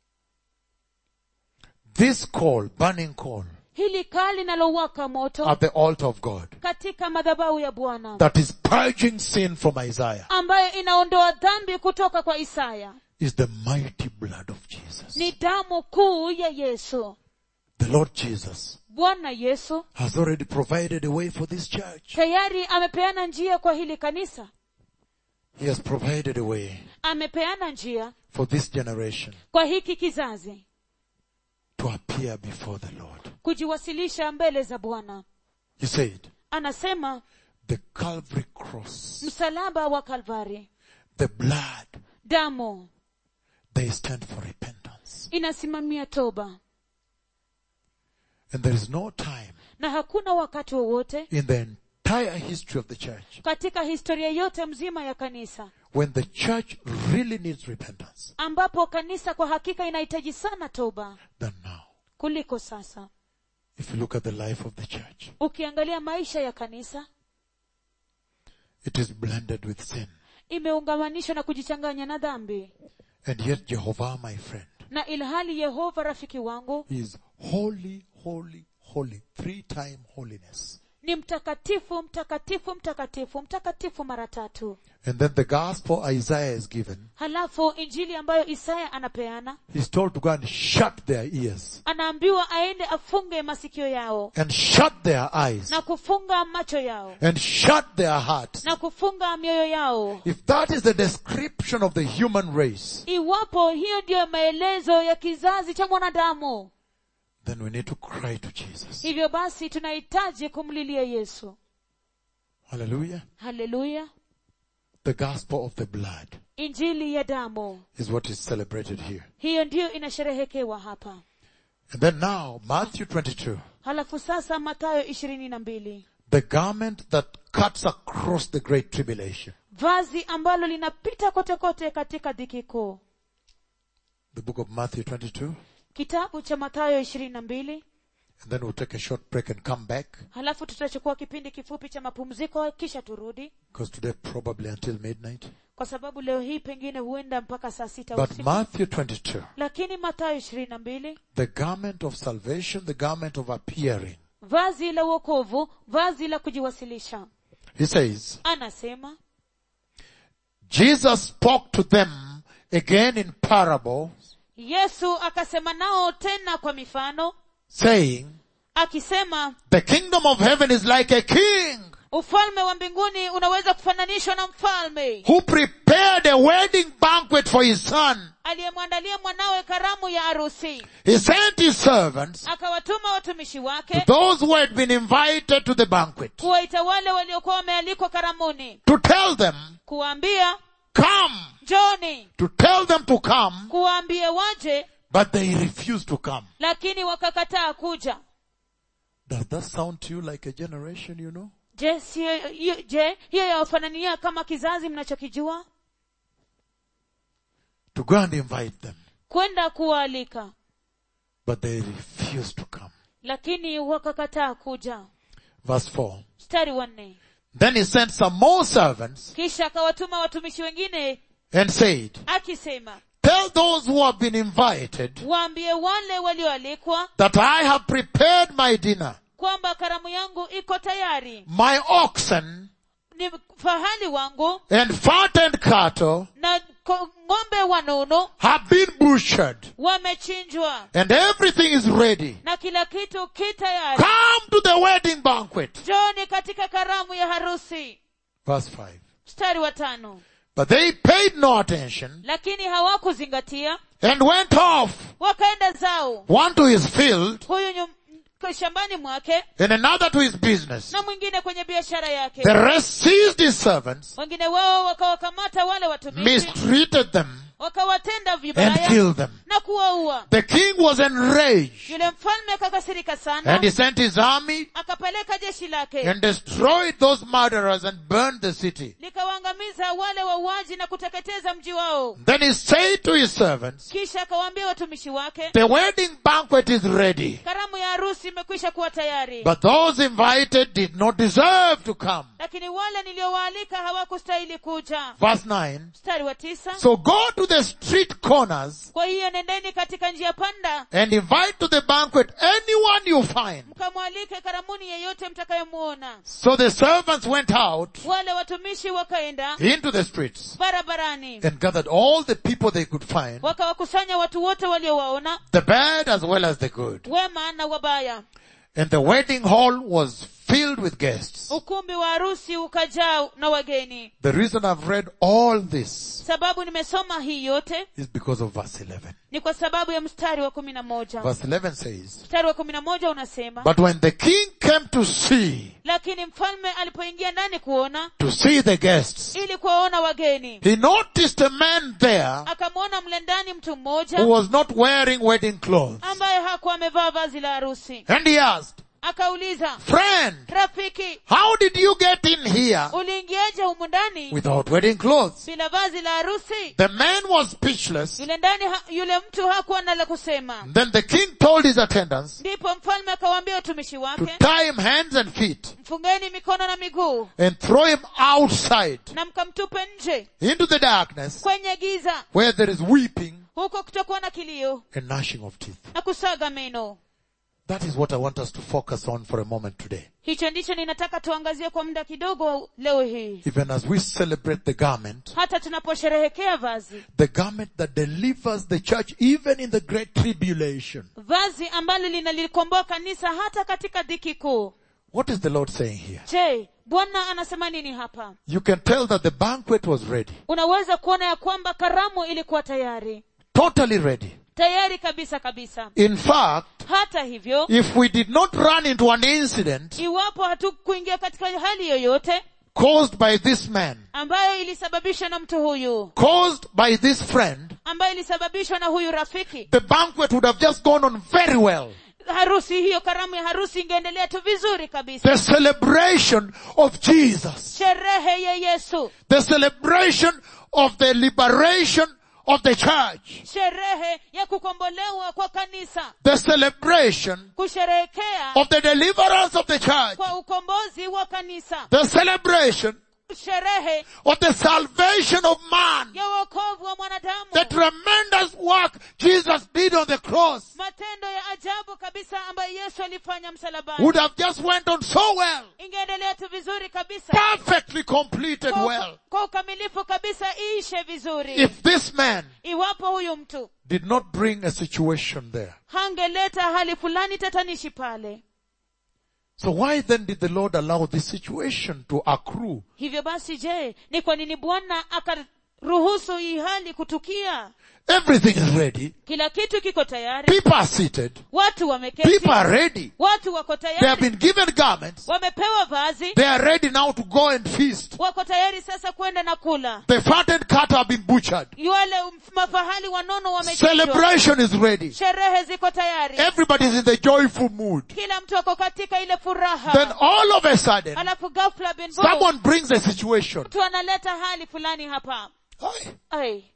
This coal, burning coal, hili kaa linalowaka moto at the altar of God, katika madhabahu ya bwana that is purging sin from Isaiah, ambayo inaondoa dhambi kutoka kwa isaya is the mighty blood of Jesus. ni damu kuu ya yesu The Lord Jesus bwana yesu has already provided a way for this church. tayari amepeana njia kwa hili kanisa He has provided a way amepeana njia for this generation kwa hiki kizazi to appear before the Lord. kujiwasilisha mbele za bwana He said, anasema the Calvary cross, msalaba wa kalvari the blood, damu they stand for repentance. inasimamia toba And there is no time na hakuna wakati wowote in the entire history of the church katika historia yote mzima ya kanisa when the church really needs repentance ambapo kanisa kwa hakika inahitaji sana toba than now. kuliko sasa If you look at the life of the church, ukiangalia maisha ya kanisa it is blended with sin. imeungamanishwa na kujichanganya na dhambi And yet Jehovah, my friend, na ilhali yehova rafiki wangu is holy, holy, holy. Three time holiness. ni mtakatifu mtakatifu mtakatifu mtakatifu mara tatu And then the gospel Isaiah is given. halafu injili ambayo isaya anapeana He's told to go and shut their ears anaambiwa aende afunge masikio yao and shut their eyes na kufunga macho yao and shut their hearts. na kufunga mioyo yao If that is the description of the human race, iwapo hiyo ndiyo maelezo ya kizazi cha mwanadamu then we need to cry to Jesus. hivyo basi tunahitaji kumlilia yesu Hallelujah. haleluya The gospel of the blood injili ya damu is what is celebrated here. hiyo ndiyo inasherehekewa hapa And then now, Matthew 22, halafu sasa matayo ishirini na mbili the garment that cuts across the great tribulation. vazi ambalo linapita kote kote katika dhiki kuu The book of Matthew 22. kitabu cha matayo ishirini na mbili And then we'll take a short break and come back halafu tutachukua kipindi kifupi cha mapumziko kisha turudi because today probably until midnight. kwa sababu leo hii pengine huenda mpaka saa sita But usiku Matthew 22, lakini matayo ishirini na mbili the garment of salvation, the garment of appearing. vazi la uokovu vazi la kujiwasilisha He says, anasema Jesus spoke to them again in parables, yesu akasema nao tena kwa mifano saying, akisema the kingdom of heaven is like a king ufalme wa mbinguni unaweza kufananishwa na mfalme who prepared a wedding banquet for his son. aliyemwandalia mwanawe karamu ya arusi He sent his servants, akawatuma watumishi to wake those who had been invited to the banquet, kuwaita wale waliokuwa wamealikwa karamuni to tell them kuwaambia come, njoni to tell them to come, kuwaambie waje but they refuse to come. lakini wakakataa kuja Does that sound to you like a generation, you know? je siyo- hiyo- je hiyo yawafanania kama kizazi mnachokijua To go and invite them, kwenda kuwaalika but they refuse to come. lakini wakakataa kuja Verse 4. mstari wa nne Then he sent some more servants kisha akawatuma watumishi wengine and said, akisema Tell those who have been invited waambie wale walioalikwa that I have prepared my dinner. kwamba karamu yangu iko tayari My oxen ni fahali wangu and fattened cattle na ko- ng'ombe wanono have been butchered wamechinjwa and everything is ready. na kila kitu ki tayari Come to the wedding banquet. joni katika karamu ya harusi Verse 5. mstari wa tano But they paid no attention lakini hawakuzingatia and went off, wakaenda zao one to his field huyu nyum, k- shambani mwake and another to his business. na mwingine kwenye biashara yake The rest seized his servants, wengine wao wakawakamata wale watumishi mistreated them, wakawatenda and vibaya killed them. na kuwaua The king was enraged yule mfalme akakasirika and sana he sent his army akapeleka jeshi lake and destroyed those murderers and burned the city. likawaangamiza wale wauaji na kuteketeza mji wao Then he said to his servants, kisha akawaambia watumishi wake the wedding banquet is ready, karamu ya harusi imekwisha kuwa tayari but those invited did not deserve to come. lakini wale niliowaalika hawakustahili kuja Verse 9. mstari wa tisa So go to the street corners kwa hiyo nendeni katika njia panda and invite to the banquet anyone you find. mkamwalike karamuni yeyote mtakayemuona So the servants went out wale watumishi wakaenda into the streets barabarani and gathered all the people they could find, wakawakusanya watu wote waliowaona the bad as well as the good. wema na wabaya And the wedding hall was filled with guests. ukumbi wa harusi ukajaa na wageni The reason I've read all this sababu nimesoma hii yote is because of verse 11. ni kwa sababu ya mstari wa kumi na moja Verse 11 says, mstari wa kumi na moja unasema But when the king came to see, lakini mfalme alipoingia ndani kuona to see the guests, ili kuwaona wageni he noticed a man there akamwona mle ndani mtu mmoja who was not wearing wedding clothes. ambaye hakuwa amevaa vazi la harusi And he asked, akauliza Friend, rafiki how did you get in here uliingiaje humu ndani without wedding clothes? bila vazi la harusi The man was speechless. yule ndani ha, yule mtu hakuwa na la kusema Then the king told his attendants ndipo mfalme akawaambia watumishi to wake tie him hands and feet mfungeni mikono na miguu and throw him outside na mkamtupe nje into the darkness kwenye giza where there is weeping huko kutakuwa na kilio and gnashing of teeth. na kusaga meno That is what I want us to focus on for a moment today. hicho ndicho ninataka tuangazie kwa muda kidogo leo hii Even as we celebrate the garment, hata tunaposherehekea vazi the garment that delivers the church even in the great tribulation. vazi ambalo linalikomboa kanisa hata katika dhiki kuu What is the Lord saying here? je bwana anasema nini hapa You can tell that the banquet was ready. unaweza kuona ya kwamba karamu ilikuwa tayari Totally ready. tayari kabisa kabisa In fact, hata hivyo if we did not run into an incident iwapo hatukuingia katika hali yoyote caused by this man, ambayo ilisababishwa na mtu huyu caused by this friend, ambayo ilisababishwa na huyu rafiki the banquet would have just gone on very well. harusi hiyo karamu ya harusi ingeendelea tu vizuri kabisa The celebration of Jesus. sherehe ya yesu The celebration of the liberation of the church. sherehe ya kukombolewa kwa kanisa The celebration kusherehekea of the deliverance of the church. kwa ukombozi wa kanisa The celebration sherehe of the salvation of man. ya wokovu wa mwanadamu The tremendous work Jesus did on the cross matendo ya ajabu kabisa ambayo yesu alifanya msalabani would have just went on so well. ingeendelea tu vizuri kabisa Perfectly completed kwa, well. kwa ukamilifu kabisa iishe vizuri If this man iwapo huyu mtu did not bring a situation there. hangeleta hali fulani tatanishi pale So why then did the Lord allow this situation to accrue? hivyo basi je ni kwa nini bwana aka ruhusu hii hali kutukia Everything is ready. kila kitu kiko tayari People are seated. watu wameketi People are ready. watu wako They have tayari been given garments. wamepewa vazi They are ready now to go and feast. wako tayari sasa kwenda na kula The fattened cattle have been butchered. wale mafahali wanono wamechinjwa Celebration is ready. sherehe ziko tayari Everybody is in the joyful mood. kila mtu ako katika ile Then furaha all of a sudden, alafu ghafla bin vu, someone brings a situation. mtu analeta hali fulani hapa Aye. Ai,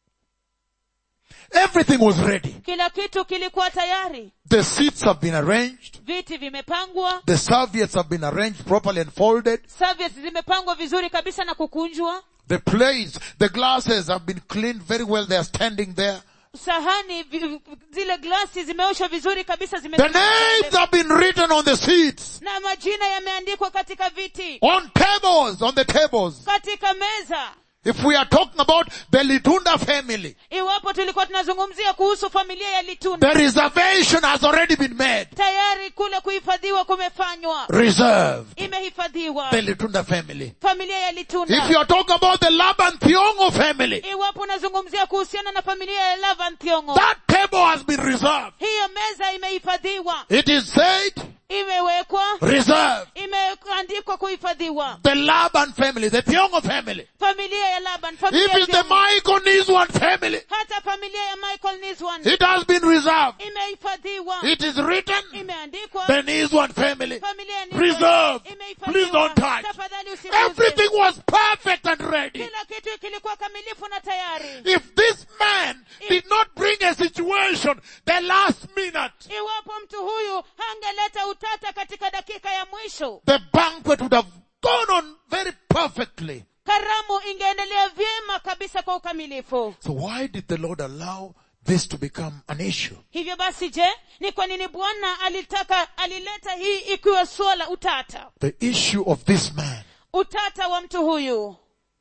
Everything was ready. kila kitu kilikuwa tayari The seats have been arranged. viti vimepangwa The serviettes have been arranged properly and folded. serviettes zimepangwa vizuri kabisa na kukunjwa The plates, the glasses have been cleaned very well. They are standing there. sahani vi, zile glasi zimeoshwa vizuri kabisa zime The names have been written on the seats, na majina yameandikwa katika viti on tables, on the tables. katika meza If we are talking about the Litunda family, iwapo tulikuwa tunazungumzia kuhusu familia ya litunda the reservation has already been made. tayari kule kuhifadhiwa kumefanywa Reserved. imehifadhiwa The Litunda family. familia ya If litunda you are talking about the Laban Thiongo family, iwapo unazungumzia kuhusiana na familia ya lavan thiongo that table has been reserved. hiyo meza imehifadhiwa It is said, imewekwa reserved. imeandikwa kuhifadhiwa The Laban family, the Thiongo family. familia ya laban familia If ya it's the Thiongo. Michael Niswan family, hata familia ya michael niswan it has been reserved. imehifadhiwa It is written, imeandikwa the Niswan family. familia ya Niswan Preserved. imehifadhiwa. Please don't touch. Tafadhali usiguze. Everything was perfect and ready. kila kitu kilikuwa kamilifu na tayari If this man did not bring a situation the last minute, iwapo mtu huyu hangeleta utata katika dakika ya mwisho the banquet would have gone on very perfectly. karamu ingeendelea vyema kabisa kwa ukamilifu So why did the Lord allow this to become an issue? hivyo basi je ni kwa nini bwana alitaka alileta hii ikiwa swala utata The issue of this man. utata wa mtu huyu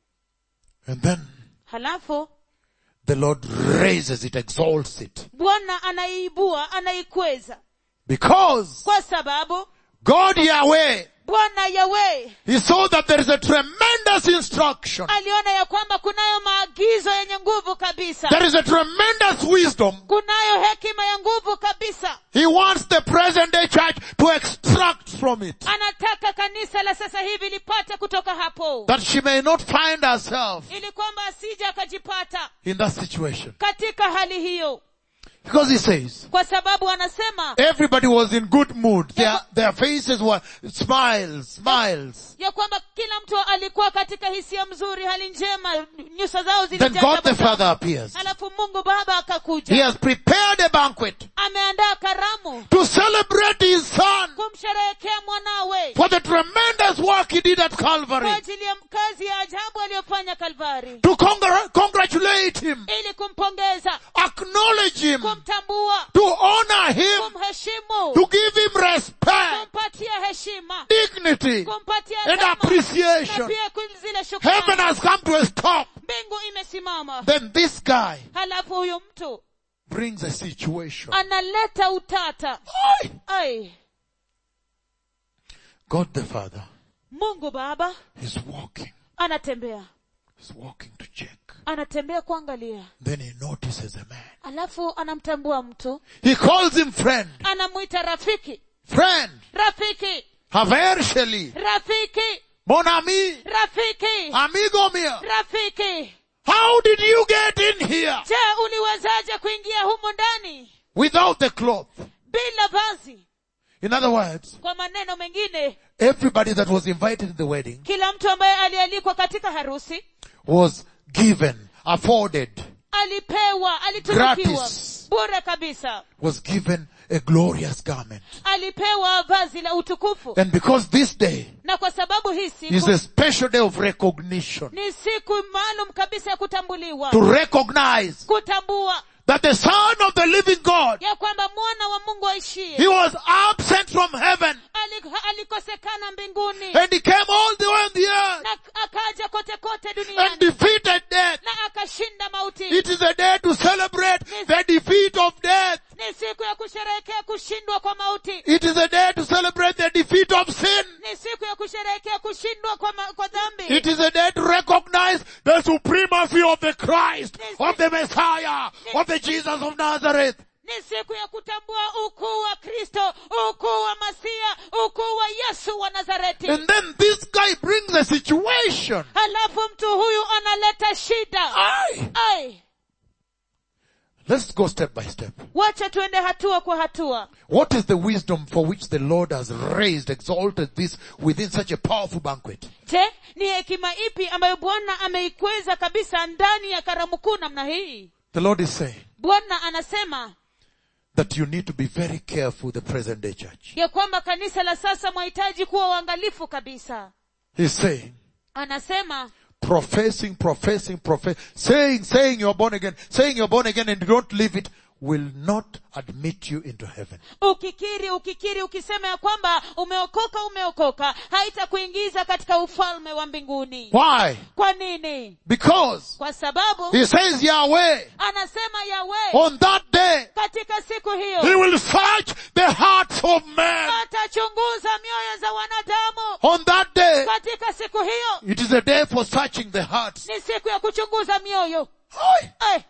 And then halafu the Lord raises it, exalts it. bwana anaiibua anaikweza Because kwa sababu God Yahweh, bwana yawe He saw that there is a tremendous instruction. aliona ya kwamba kunayo maagizo yenye nguvu kabisa There is a tremendous wisdom. kunayo hekima ya nguvu kabisa He wants the present day church to extract from it. anataka kanisa la sasa hivi lipate kutoka hapo That she may not find herself ili kwamba asije akajipata in that situation. katika hali hiyo Because he says, kwa sababu anasema everybody was in good mood. Their, their faces were smiles, smiles. ya kwamba kila mtu alikuwa katika hisia mzuri hali njema nyuso zao Then zilijaa God the tabasamu. Father appears. alafu mungu baba He akakuja has prepared a banquet ameandaa karamu to celebrate his son kumsherehekea mwanawe for the tremendous work he did at kwa Calvary. ajili ya kazi ya ajabu aliyofanya kalvari To congr- congratulate him, ili kumpongeza acknowledge him, kumtambua to honor him, kumheshimu to give him respect, kumpatia heshima dignity, kumpatia and heshima, na appreciation. pia ku- zile Heaven shukrani has come to a stop. mbingu imesimama Then this guy halafu huyu mtu brings a situation. analeta utata Aye. ai God the Father mungu baba is walking. anatembea He's walking to check. anatembea kuangalia Then he notices a man. alafu anamtambua mtu He calls him friend. anamwita rafiki Friend. rafiki Haver Sheli. rafiki Mon ami. rafiki Amigo mio. rafiki How did you get in here je uliwezaje kuingia humu ndani without the cloth? bila vazi In other words, kwa maneno mengine everybody that was invited to the wedding kila mtu ambaye alialikwa katika harusi was given, afforded, alipewa alitunukiwa Gratis. bure kabisa was given a glorious garment. alipewa vazi la utukufu And because this day na kwa sababu hii is siku a special day of recognition, ni siku maalum kabisa ya kutambuliwa to recognize kutambua that the Son of the living God, ya kwamba mwana wa mungu aishie He was absent from heaven ali- alikosekana mbinguni and He came all the way on the earth na akaja kote kote and duniani defeated death. na akashinda mauti It is a day to celebrate the defeat of death. ni siku ya kusherehekea kushindwa kwa mauti It is a day to celebrate the defeat of sin. ni siku ya kusherehekea kushindwa kwa, ma- kwa dhambi It is a day to recognize recognize the supremacy of the Christ, of the Messiah, of the Jesus of Nazareth. ni siku ya kutambua ukuu wa kristo ukuu wa masia ukuu wa yesu wa nazareti And then this guy brings a situation. halafu mtu huyu analeta shida Aye. ai Let's go step by step. wacha tuende hatua kwa hatua What is the wisdom for which the Lord has raised, exalted this within such a powerful banquet? je ni hekima ipi ambayo bwana ameikweza kabisa ndani ya karamu kuu namna hii The Lord is saying bwana anasema that you need to be very careful, the present day church. ya kwamba kanisa la sasa mwahitaji kuwa uangalifu kabisa He's saying, anasema professing, professing, profess, saying, saying you're born again, saying you're born again and you don't live it will not admit you into heaven. ukikiri ukikiri ukisema ya kwamba umeokoka umeokoka haitakuingiza katika ufalme wa mbinguni Why? kwa nini Because kwa sababu he says Yahweh anasema yawe on that day katika siku he hiyo will search the hearts of men. atachunguza mioyo za wanadamu On that day katika siku hiyo it is a day for searching the hearts. ni siku ya kuchunguza mioyo Aye. eh,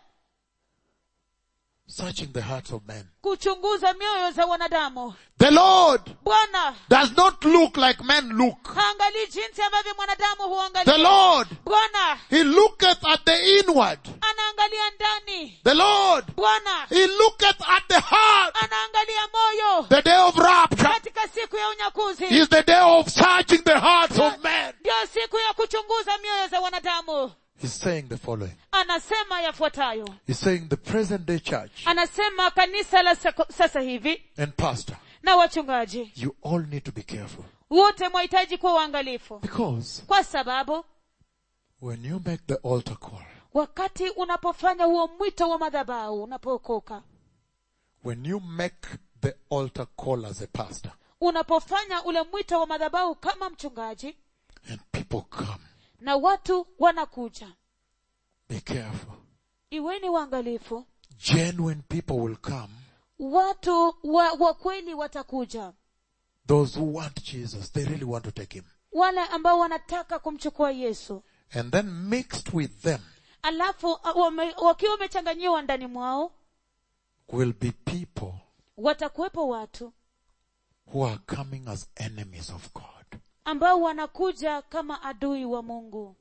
Searching the hearts of men. kuchunguza mioyo za wanadamu The Lord bwana does not look like men look. haangalii jinsi ambavyo mwanadamu The huangalia Lord, bwana He looketh at the inward. anaangalia ndani The Lord, bwana He looketh at the heart. anaangalia moyo The day of rapture katika siku ya unyakuzi is the day of searching the hearts of men. ndio siku ya kuchunguza mioyo za wanadamu He's saying the following. anasema yafuatayo He's saying the present day church anasema kanisa la sako- sasa hivi and pastor, na wachungaji you all need to be careful. wote mwahitaji kuwa uangalifu Because kwa sababu when you make the altar call, wakati unapofanya huo mwito wa madhabahu unapookoka when you make the altar call as a pastor unapofanya ule mwito wa madhabahu kama mchungaji and people come, na watu wanakuja be careful. iweni waangalifu Genuine people will come. watu wa, wa kweli watakuja Those who want Jesus, they really want to take him. wale ambao wanataka kumchukua yesu And then mixed with them alafu uh, wame, wakiwa wamechanganyiwa ndani mwao will be people watakuwepo watu who are coming as enemies of God. ambao wanakuja kama adui wa mungu